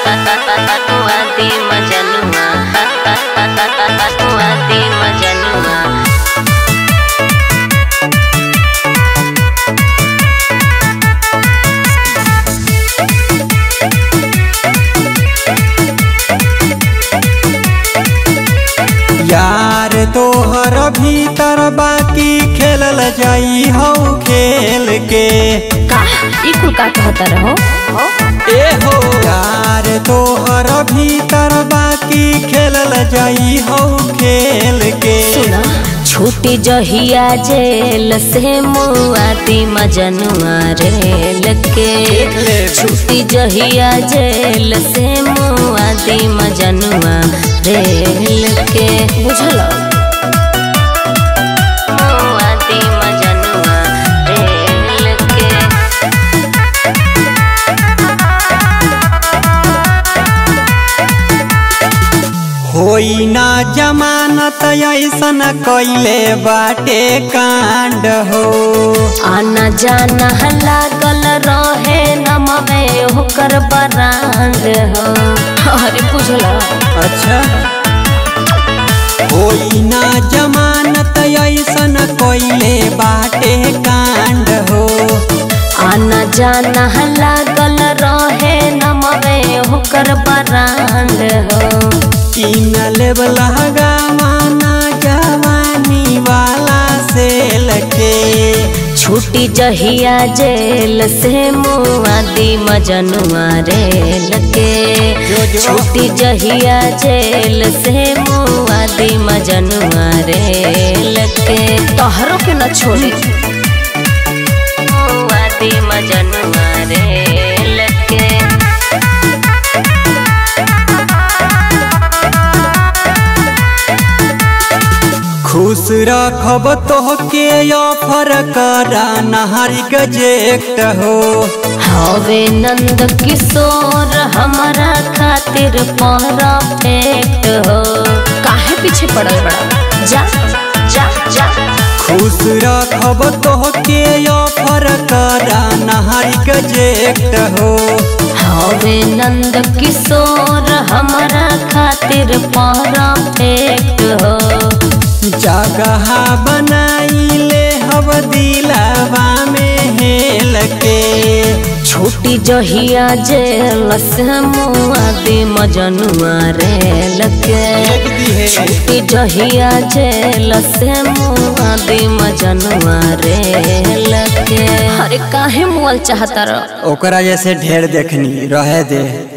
Wati Majanua Wati Majanua यार तोहर भीतर बाकी खेलल जाई हौ खेल के का ई कुल का कहता रहो ए हो यार तोहर भीतर बाकी खेलल जाई हौ खेल के सुना छूटी जहिया जेल से मुआती मजनुआ रेल के देख ले। छूटी जहिया जेल से मुआती मजनुआ रेल के बुझल मुआती मजनुआ रेल के होई ना जमानत ऐसन कैले बाटे कांड हो आना जाना लागल रहे नमवे होकर बरांड हो अरे बुझला अच्छा होई ना जमानत ऐसन कैले बाटे कांड हो आना जाना लागल रहे नमवे होकर बरांड हो किन लेवल गवाना जवानी वाला से लगे छूटी जहिया जेल से मुआदी मजनुआ रेल के जो जो। छूटी जहिया जेल से मुआदी मजनुआ रेल के तोहरों के न छोड़ी मुआदी मजनुआ रेल के खुश रखब तोहके ऑफर करा नहारी गजेक्ट हो हवे नंद किशोर हमारा खातिर परफेक्ट हो काहे पीछे पड़ल बड़ा जा जा जा खुश रखब तोहके ऑफर करा नहारी गजेक्ट हो हवे नंद किशोर हमारा खातिर परफेक्ट हो जगह बनाइले हब दिलावा में हेल के छूटी जहिया जेल से मुआदी मजनुआ रेल के छूटी जहिया जेल से मुआदी मजनुआ रेल के अरे काहे मुअल चाहता रह ओकरा जैसे ढेर देखनी रहे दे